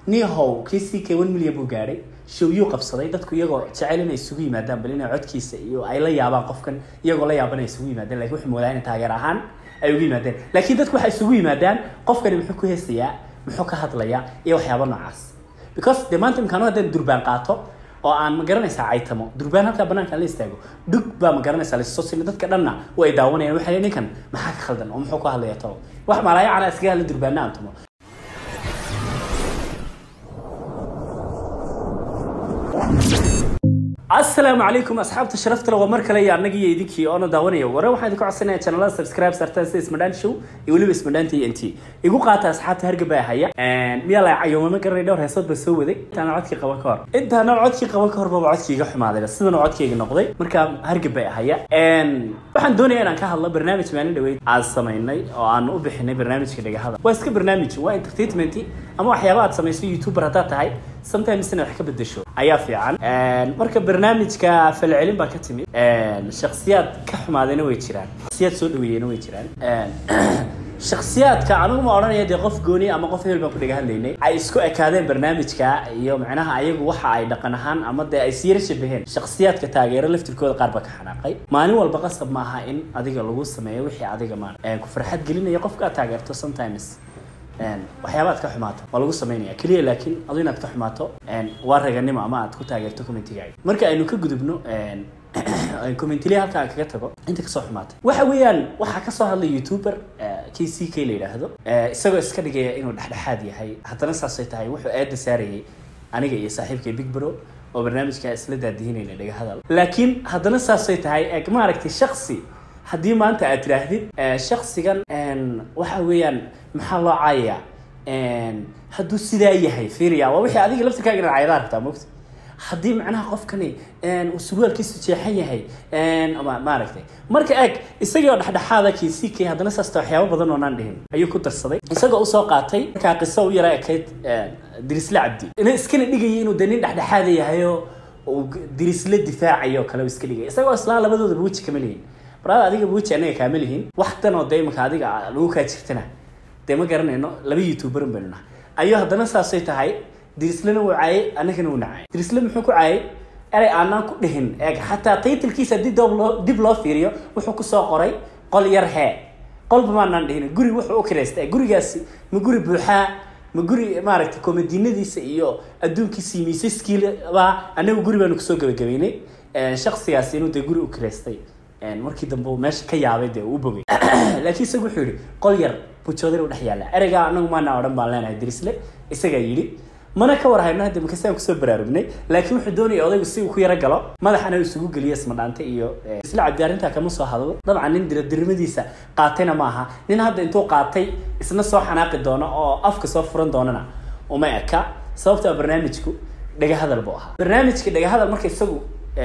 nihow kii c k one million buu gaadhay showyuu qabsaday dadku iyagoo jecel inay isugu yimaadaan bal inay codkiisa iyo ay la yaabaan qofkan iyagoo la yaaban ay isugu yimaadeen lakin wuxuu moodaa inay taageer ahaan ay ugu yimaadeen laakiin dadku waxay isugu yimaadaan qofkani muxuu ku heesayaa muxuu ka hadlayaa iyo waxyaaba noocaas because dee maanta imkaanu haddaan durbaan qaato oo aan ma garanaysaa caytamo durbaan halkaa banaanka la istaago dhug baa ma garanaysaa lasoo sina dadka dhanna way daawanayaan waxay ninkan maxaa ka khaldan oo muxuu ku hadlaya tolo wax malaaya cala iskaga hadla durbaana aan tumo asalaamu calaykum asxaabta sharafta le waa mar kale iyo annagii iyo idinkii oona daawanaya ware waxaan idinku codsanaya channelada subscribe sartaan sida ismadhaan show iyo weliba ismadhaan t n t igu qaata asxaabta hargaba haya miyaa la cayoomama garanay dhowr heesood baa soo waday intaana codkii qaban ka hor intaana codkii qaban ka hor baba codkii iga xumaaday sidana codkayga noqday marka hargaba haya waxaan doonaya inaan ka hadlo barnaamij maalin dhaweyd aan samaynay oo aan u bixinay barnaamijka dhagahada waa iska barnaamij waa entertainment ama waxyaaba aad samayso youtuber haddaad tahay sometimes inaad wax ka bedesho ayaa fiican marka barnaamijka falcelin baa ka timid shaksiyaad ka xumaadayna way jiraan shaksiyaad soo dhaweeyena way jiraan shaksiyaadka anigu ma odhanaya dee qof gooni ama qof hebel baan ku dhaga hadlaynay ay isku ekaadeen barnaamijka iyo macnaha ayagu waxa ay dhaqan ahaan ama dee ay siyara shabaheen shaksiyaadka taageero laftirkooda qaar baa ka xanaaqay maalin walba qasab ma aha in adiga lagu sameeyo wixii adiga maan ku farxad gelinaya qofka aad taageerto sometimes waxyaaba aad ka xumaato waa lagu samaynaya keliya laakiin adu inaad ka xumaato waa raganimo ama aad ku taageerto commentigaaga marka aynu ka gudubno commentilia halka aan kaga tago inta kasoo xumaatay waxa weeyaan waxaa kasoo hadlay youtuber k c k la yidhaahdo isagoo iska dhigaya inuu dhexdhexaad yahay haddana saasay tahay wuxuu aada saarayay aniga iyo saaxiibkay big bro oo barnaamijka isla daadihinayna dhaga hadal laakiin haddana saasay tahay eg maaragtay shaksi haddii maanta aad tidhaahdid shaksigan waxa weeyaan maxaa loo caayayaa hadduu sidaa yahay fiiriya waa wixii adiga laftirkaaga inaad caydaa rabtaa mogta haddii macnaha qofkani uu surwaalkiisu jeexan yahay maaragtay marka eeg isagii oo dhexdhexaada kii sii kay haddana saasta waxyaabo badan oo naan dhihin ayuu ku darsaday isagoo usoo qaatay markaa qiso u yara ekayd dirisle cabdi ina iskana dhigayay inuu dee nin dhexdhexaada yahayo uu dirisle difaacayo kale uu iska dhigay isagoo islaa labadoodaba weji kama lihin barada adiga weji anaga kaama lihin wax dan oo dee imika adiga lagu kaa jirtana dee ma garanayno laba youtuberin baynu nahay ayuu haddana saasay tahay dirislena wuu caayay annagana wuu nacay dirisle muxuu ku caayay erey aanaan ku dhihin eeg xataa taytilkiisa haddii doob loo dib loo fiiriyo wuxuu kusoo qoray qol yar hee qolba maanaan dhihin guri wuxuu u kiraysta gurigaasi ma guri buuxaa ma guri maaragtay komadiinadiisa iyo adduunkiisa iyo miisaskiiba annagu guri baanu kusoo gabagabeynay shaksigaasi inuu dee guri u kiraystay markii dambe uu meesha ka yaabay dee uu bogay laakiin isagu wuxuu yihi qol yar bujoodar u dhex yaalla ereygaa anagu maana odhan baan leenahay dirisle isagaa yidhi mana ka war hayno hadda makasaan kusoo baraarugnay laakiin wuxuu doonaya odaygu si uu ku yaro galo madaxana isugu geliyo ismadhaante iyo isla cabdi arrintaa kama soo hadlo dabcan nin diradirmadiisa qaatayna ma aha nin hadda intuu qaatay isna soo xanaaqi doono oo afka soo furan doonana uma eka sababta barnaamijku dhagahadal buu ahaa barnaamijka dhagahadal marka isagu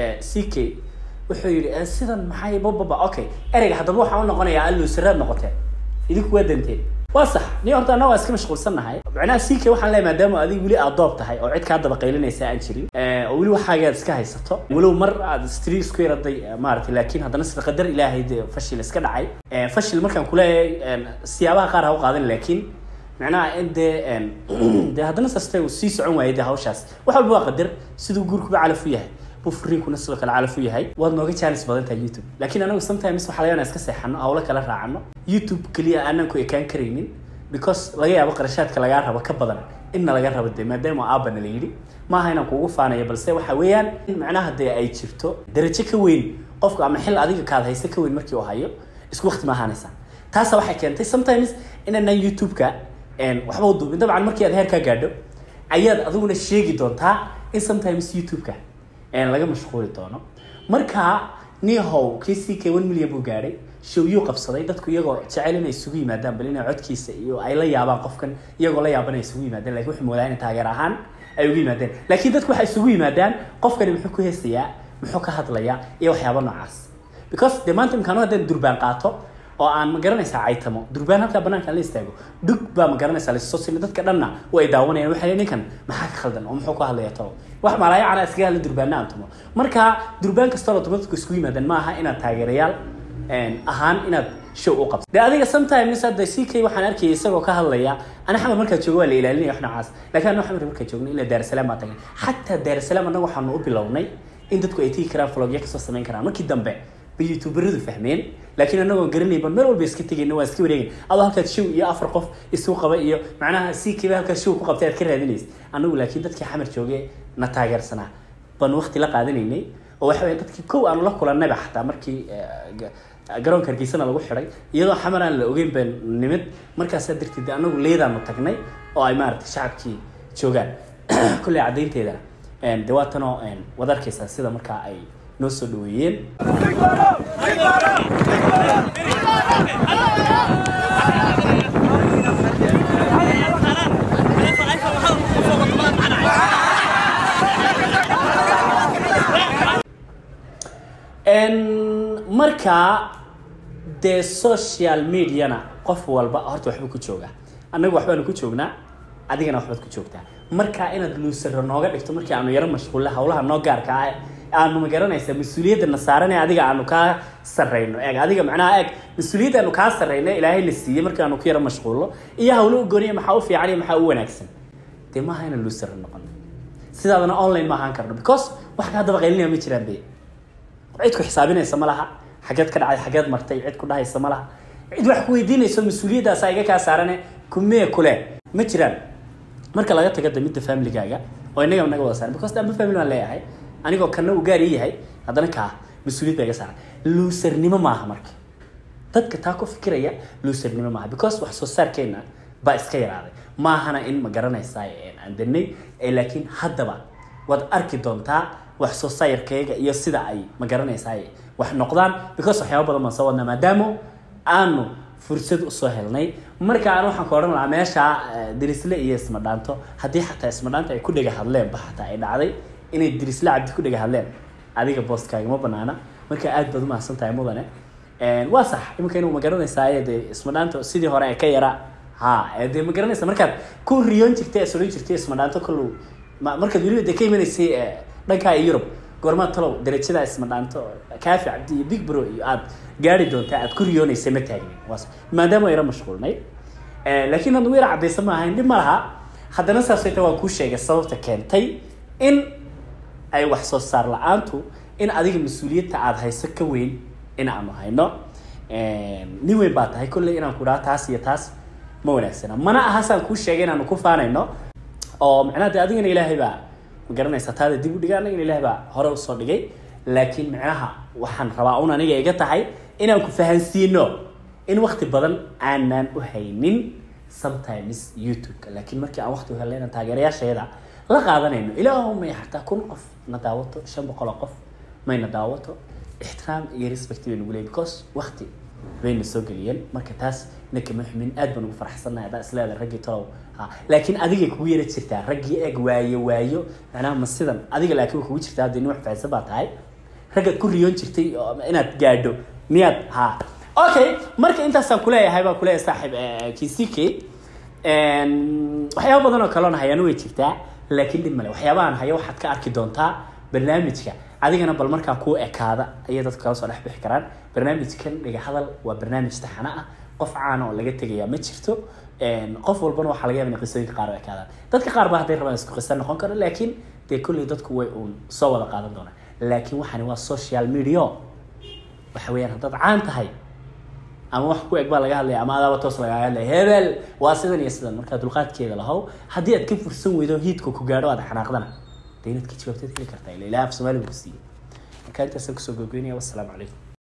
c k wuxuu yidhi sidan maxay bababa okay ereyga haddaba waxaa u noqonayaa alluusiraad noqoteen idinku waa danteen waa sax ni horta annaga waa iska mashquulsannahay macnaha c k waxaan leeyahay maadaama adiga weli aad doob tahay oo cid kaa daba qaylinaysa aan jirin oo weli waxaaga aad iska haysato walow mar aad stri isku yaraday maaragtay laakiin haddana sida qadar ilaahay dee fashil iska dhacay fashil markaan kuleeyahay siyaabaha qaar ha u qaadan laakiin macnaha in dee dee haddana saste uu sii socon waayay dee hawshaas wax walba waa qadar siduu guurkuba calaf u yahay buu furiinkuna sidoo kale calaf u yahay waad nooga jaanis badan tahay youtube laakiin anagu sometimes waxaa laga iska seexano hawlo kala raacano youtube keliya aanan ku ekaan karaynin because laga yaabo qarashaadka lagaa rabo ka badan inna laga rabo dee maadaama aabana la yidhi maaha inaan kuugu faanayo balse waxa weeyaan in macnaha dee ay jirto darajo ka weyn qofku ama xil adiga kaad haysta ka weyn markii uu hayo isku waqti ma ahaanaysa taasa waxay keentay sometimes inaanan youtube-ka waxba u duubin dabcan markii aad heerkaa gaadho ayaad adiguna sheegi doontaa in sometimes youtube-ka laga mashquuli doono marka nihow kii c k one million buu gaadhay showyuu qabsaday dadku iyagoo jecel inay isugu yimaadaan bal inay codkiisa iyo ay la yaabaan qofkan iyagoo la yaaban ay isugu yimaadeen lakin wuxuu moodaa inay taageer ahaan ay ugu yimaadeen laakiin dadku waxay isugu yimaadaan qofkani muxuu ku heesayaa muxuu ka hadlayaa iyo waxyaaba noocaas because dee maanta imkaanu haddaan durbaan qaato oo aan ma garanaysaa caytamo durbaan halkaa banaanka la istaago dhug baa ma garanaysaa lasoo sina dadka dhanna way daawanayaan waxay ninkan maxaa ka khaldan oo muxuu ku hadlaya tolo wax malaaya cala iskaga hadla durbaana aan tumo marka durbaan kastoo la tumo dadku isku yimaadaan ma aha inaad taageerayaal ahaan inaad show u qabta de adiga sometimes hadda ck waxaan arkayay isagoo ka hadlaya ana xamar markaa joogo waa la ilaalinaya wax noocaas laakiin anoo xamar markaa joogna ilaa daarsalaam baa tagay xataa daarsalaam annaga waxaanu u bilownay in dadku ay tigi karaan vlogya kasoo samayn karaan markii dambe bay youtuberadu fahmeen laakiin anagoo garanayba meel walba iska tegayna waa iska wareegay adoo halkaad show iyo afar qof isu qaba iyo macnaha ck ba halkaad show ku qabtay aad ka raadinaysa anagu laakiin dadkii xamar joogay na taageersanaa baan waqti la qaadanaynay oo waxa weya dadkii kow aanu la kulannayba xataa markii garoonka hargeysana lagu xidhay iyadoo xamar aan la ogeyn baan nimid markaasaa darteed anagu leedaanu tagnay oo ay maaragtay shacabkii joogaan kolley caddaynteedana de waatanoo wad arkaysaa sida markaa ay noo soo dhaweeyeen markaa dee social mediana qof walba horta waxba ku jooga annaga waxbaanu ku joognaa adigana waxbaad ku joogtaa markaa inaad luusaro nooga dhigto markii aanu yaro mashquulle hawlaha noo gaarka ah aanu magaranaysa mas-uuliyadda na saaran ee adiga aanu kaa sarrayno eeg adiga macnaha eeg mas-uuliyadda aanu kaa sarrayno ilaahay na siiyey markii aanu ku yaro mashquullo iyo hawlo u gooniya maxaa u fiican iyo maxaa u wanaagsan dee maaha inaan luusaro noqon sidaadana online ma ahaan karno because wax ka haddaba qaylinaya ma jiraan be cid ku xisaabinaysa ma laha xageed ka dhacday xageed martay cid ku dhahaysa ma laha cid wax ku weydiinayso mas-uuliyaddaasa iga kaa saarane kumee kule ma jiraan marka laga tago damidda familygaaga oo inaga naga wada saaran because damba family baan leeyahay anigoo kana uu gaar ii yahay haddana kaa mas-uuliyad baa iga saaran luusarnimo maaha marka dadka taa ku fikiraya luusarnimo maaha because wax soo saarkeena baa iska yaraaday maahana in ma garanaysaa aan danay laakiin haddaba waad arki doontaa wax soo saarkayga iyo sida ay ma garanaysaa wax noqdaan because waxyaaba badan baan soo wadnaa maadaama aanu fursad usoo helnay marka aan waxaan ka odhan lahaa meesha dirisle iyo ismadhaanto haddii xataa ismadhaanta ay ku dhega hadleen ba xataa ay dhacday inay dirisle cabdi ku dhega hadleen adiga boostkaaga ma banaana marka aad baad umahadsan tahay mudane waa sax iminka inuu ma garanaysaa dee ismadhaanto sidii hore ee ka yara ha dee ma garanaysa markaad ku riyoon jirtay soran jirtay ismadhaanto kollow markaad weliba dee ka imanaysay dhankaa yurub goormaad talow darajada isma dhaanto kaafi cabdi iyo big bro iyo aad gaari doontaa aad ku riyoonaysa ma taagnin waas maadaama yara mashquulnay laakiin hadda yara caddaysan ma ahayn dhib ma laha haddana saasay ta waan kuu sheegay sababta keentay in ay wax soo saar la-aantu in adiga mas-uuliyadta aada hayso ka weyn in aanu hayno nin weyn baa tahay kolley inaan ku dhaha taas iyo taas ma wanaagsana mana aha saan kuu sheegay inaanu ku faanayno oo macnaha de adigana ilaahay baa ma garanaysaa taada dib u dhiga anagana ilaahay baa hore usoo dhigay laakiin micnaha waxaan rabaa un aniga iga tahay inaan ku fahansiino in wakti badan aanan u haynin sometimes youtube-ka laakiin markii aan wakti u helnay inaan taageerayaashayada la qaadanayno ilaahu may xataa kun qof na daawato shan boqol oo qof may na daawato ixtiraam iyo respect bay nagu leeyahy because wakti bayna soo geliyeen marka taas nakama xumin aad baan ugu faraxsannahay haddaan isleedahay raggii tolow ha laakiin adigay kugu yara jirtaa raggii eeg waayo waayo macnaha ma sidan adiga laakiin way kugu jirtaa hadda nin wax fahansan baa tahay raggaad ku riyoon jirtay inaad gaadho miyaad ha okay marka intaasaan kuleeyahay baan kuleeyahay saaxiib kisike waxyaaba badan oo kaloona hayana way jirtaa laakiin dhib male waxyaabahan haya waxaad ka arki doontaa barnaamijka adigana bal markaa kuu ekaada ayay dadka kala soo dhex bixi karaan barnaamijkan dhiga hadal waa barnaamij taxana ah qof caana oo laga tegayaa ma jirto qof walbana waxaa laga yaba in qisooyinka qaar u ekaadaan dadka qaar ba hadday rabaan isku qisa noqon karo laakiin dee kolley dadku way uun soo wada qaadan doonaan laakiin waxani waa social media waxa weeyaan haddaad caan tahay ama wax ku eg baa laga hadlaya ama adaaba toos lagaa hadlaya hebel waa sidan iyo sidan markaa dulqaadkeeda lahow haddii aad ka fursan weydo hiidka ku gaadho aad xanaaqdana dee inaad ka jawaabteed heli kartaa ila ilaah af soomaaliga ku siiyey marka intaasaan kusoo gogoynaya wassalaamu calaykum